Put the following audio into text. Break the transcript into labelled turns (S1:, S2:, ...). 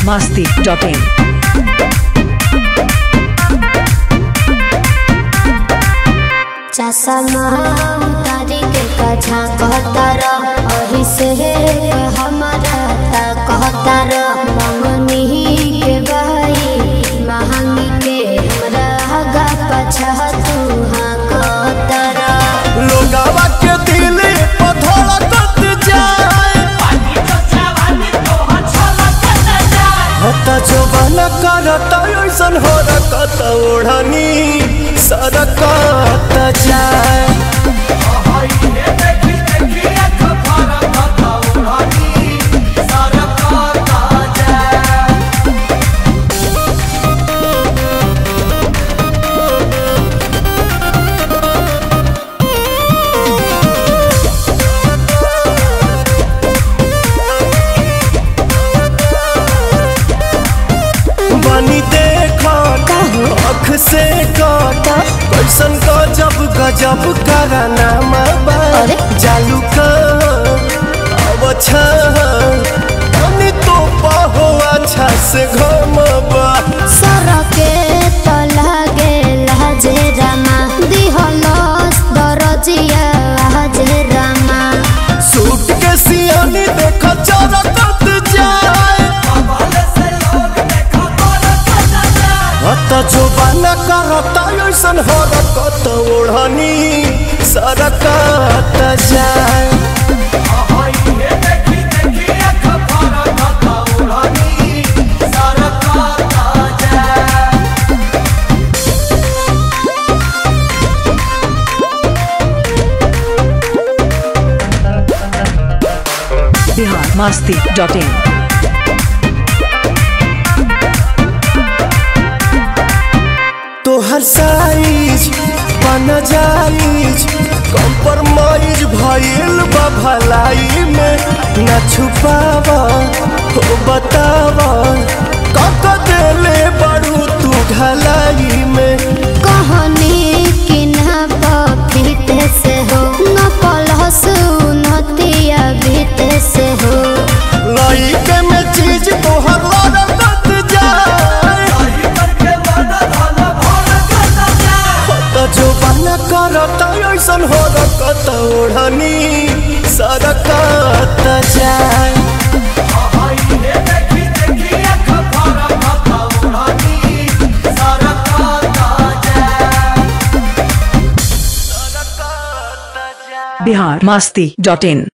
S1: biharmasti.in
S2: चसमा तारी के कछा कहतर अही से हमारा ता कहतर मंगनी के भाई महंगी के हमरा आगा पछा तू हाँ कहतर
S3: लोगावा के दिल पर धड़कत जाए हता जवान करत ऐसन हो रकत ओढ़नी सरकत जाए बनी देखत अख से कट कैसन गजब गजब कराना
S2: अरे?
S3: जालू का अब तो पहो अच्छा से घमबा
S2: सरके त लागे लाजे रामा दिहलस दरजिया हाजे रामा
S3: सूट के सियानी देख चरकत जाए हत जोबान करत ऐसन हरकत ओढ़नी सरकत जाए
S1: biharmasti.in
S3: तोहर साइज पन जाइज कम्प्रोमाइज भइल बा भलाई में न छुपाव हो बताव कक देले बड़ू तू ढलाई में
S2: कहनी कि ना पफिते से हो न पलहस नतिया भीते से हो
S3: लइके में चीज तोहर लड़कत जाए त जो बन करत ऐसन हो रकत ओढ़नी सरकत जाए
S1: biharmasti.in